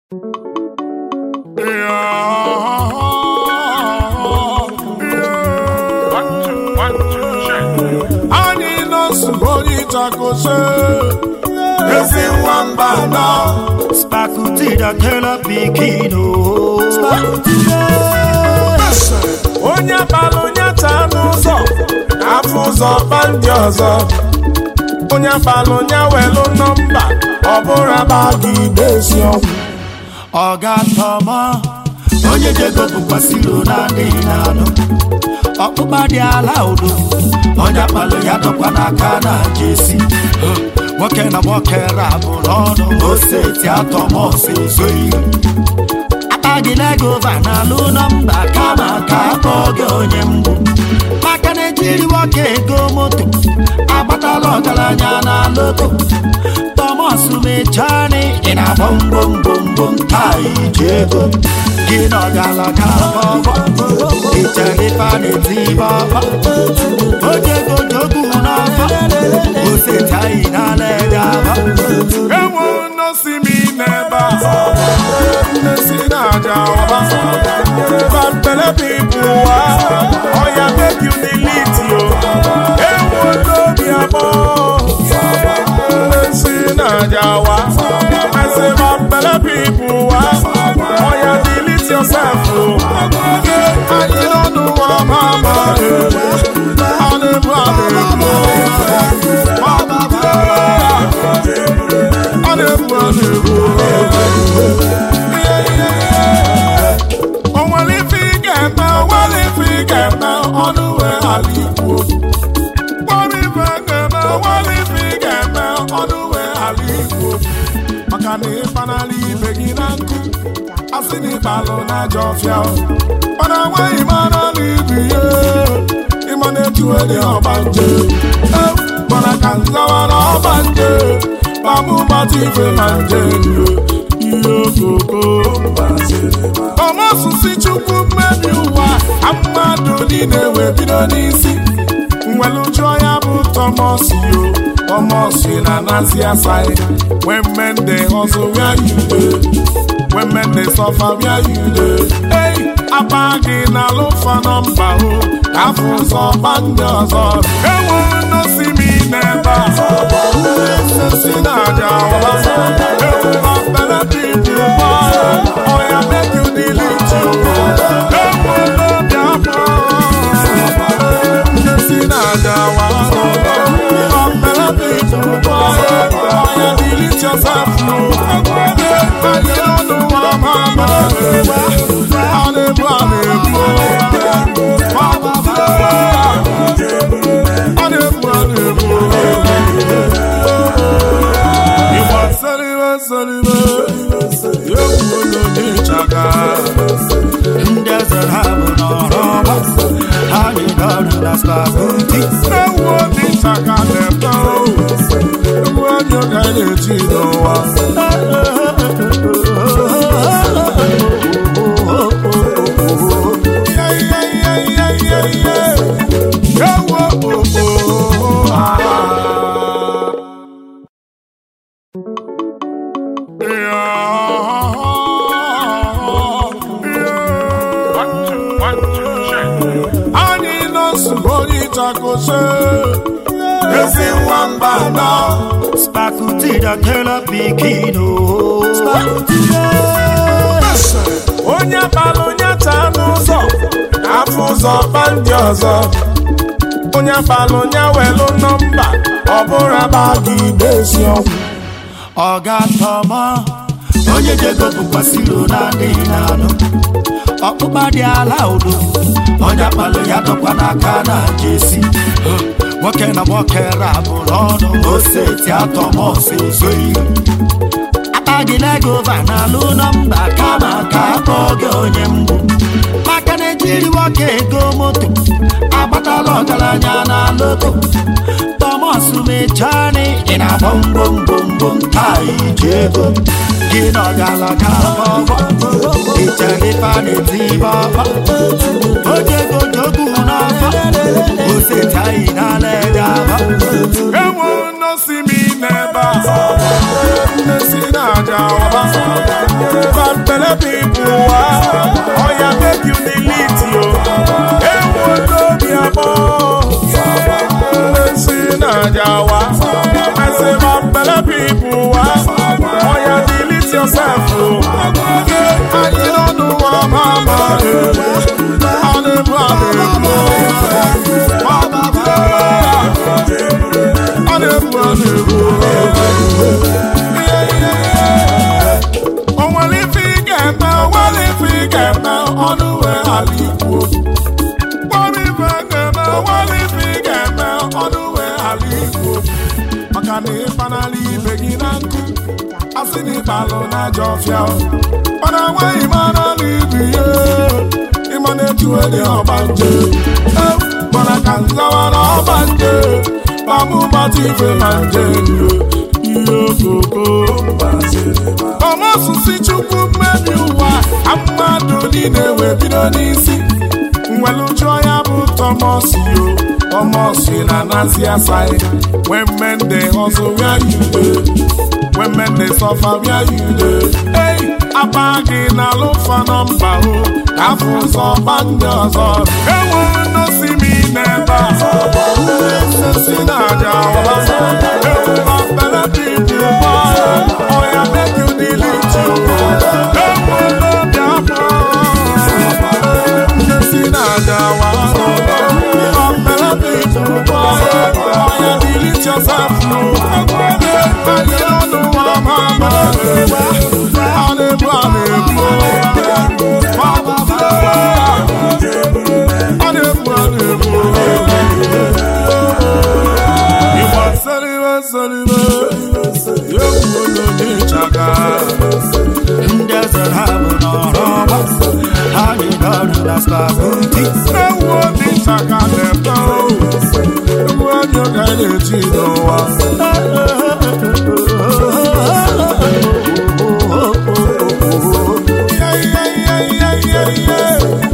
anyị nọsụ onye ịchakose ezi nwamba nọ Spakutida kela pikino onye balụ onye taa n'ụzọ afọ ụzọ kpa ndị ọzọ onye balụ onye welụ nọmba ọ bụrụ aba gị desi ọgwụ Ọga tọmọ onye jego bụkwasịrị na adịghị n'anụ ọkpụkpa dị ala udo onye akpalụ ya dọkwa n'aka na jesi nwoke na nwoke rabụrụ ọnụ oseti atọmọsị ezoghị akpa gị legova na alụ nọmba kama ka akpọọ gị onye mgbu maka na ejiri nwoke ego moto agbatala ọgaranya na loto Thomas mechani ị na-agba mgbomgbomgbom taa iji ego gị na ọgalaga ọgbọ ichere ife a na-eti ibe ọkpa ojego jogbu n'ọfọ oseti anyị n'ala ede aba enwe nnosi m n'ebe a nnesi na-aja ọba bambele pipu wa ọya make you delete yo enwe n'obi abụọ nnesi na-aja wa I say bambele pipu wa ọya delete yourself o anyị n'ọnụ wa mama adịbụ adịbụ ọ na-ebu ọ na-ebu o nwere ife ị ga-eme o nwere ife ị ga-eme ọnụ wee ghara ikwu nwere ife ị ga-eme o nwere ife ị ga-eme ọnụ wee ghara ikwu maka na ịkpanala ibe gị na nkụ asị na ịbalụ na ajọ ọfịa mana nwaghị mara na ibu ihe ịma na-etu onye ọgbanje mana ka nzawa na ọgbanje mamụmatụ ife ma nje ihe okoko ọmasụsị chukwu mmebi ụwa ka mmadụ niile wee bido n'isi nwere jụọ ya bụ tọmọs yo tọmọs na nazi asai when men dey hustle where you dey when men dey suffer where you dey hey apa gị na alụfa nọmba o ka afọ ụzọ gba ndị ọzọ enwe nnosi m n'ebe a nsesi na-aja ọba ewu bele pipu gba ọya make you delete you enwe n'obi abụọ nsesi na-aja wa bele pipu gba ọya delete yourself no anyị ọnụ wa mama a na-ebu a na-ebu ọ na-ebu a na-ebu Igba salibe salibe egwu onye ịchaka ndị eze ha bụ n'ọrụ ọgba ha nyere ọrụ na spakuti ewu obi ịchaka na-ete egwu onye ka na-eji n'ụwa ewu okpoko anyị nọsụ onye ịchakose ezi nwamba nọ Spakutida kela pikino onye balụ onye taa n'ụzọ afọ ụzọ kpa ndị ọzọ onye balụ onye welụ nọmba ọ bụrụ aba gị desi ọgwụ Ọga tọmọ onye jego bụkwasịrị na adịghị n'anụ ọkpụkpa dị ala udo onye akpalụ ya dọkwa n'aka na jesi nwoke na nwoke rabụrụ ọnụ oseti atọmọsị ezoghị akpa gị legova na alụ nọmba kama ka akpọọ gị onye mgbu maka na ejiri nwoke ego moto agbatala ọgaranya na loto Thomas mechani ị na-agba mgbomgbomgbom taa iji ego gị na ọgalaga ọgbọ ichere ife a na-eti ibe ọkpa ojego jogbu n'ọfọ oseti anyị n'ala ede aba enwe nnosi m n'ebe a nnesi na-aja ọba Bad belle people, ah, oh yeah, make you delete yo. Hey, what do me about? Listen, Najawa. I say, bad belle people, ah, oh yeah, delete yourself, oh. Yeah, and you don't know what I'm about. I live, I live, oh. Bad belle, I live, I live, oh. onwere ife ị ga-eme onwere ife ị ga-eme ọnụ wee ghara ikwu nwere ife ị ga-eme onwere ife ị ga-eme ọnụ wee ghara ikwu maka na ịkpanala ibe gị na nkụ asị na ịkpalụ na ajọ ọfịa mana nweghị mara na ibu ihe ịma na-etuwe dị ọgbanje mana ka nzawa na ọgbanje mamụbatụ ife na nje ihe okoko ọmọsụsị chukwu mmebi ụwa ka mmadụ niile wee bido n'isi nwere jụọ ya bụ tọmọsi o tọmọsi na nazi asaghị when men dey hustle where you dey when men dey suffer where you dey ei aba gị na alụfa nọmba o ka afọ ụzọ gba ndị ọzọ ewu nnosi m n'ebe a si na aja ọwa ewu ma bere pipu gbaa ọya make you delete you ewu n'obi abụọ ndị si na aja ọwa ma bere pipu gbaa ọya delete yourself no anyị ọnụ nwa ma ma a na-ebu a na-ebu a na-ebu a na-ebu Igbo saliwe saliwe egwu onye ịchaga ndị eze ha bụ n'ọrụ ọgba ha nyere ọrụ na spaguti ewu onye ịchaga na-eme egwu onye ga na-eji n'ụwa Yeah, yeah, yeah, yeah, yeah, yeah.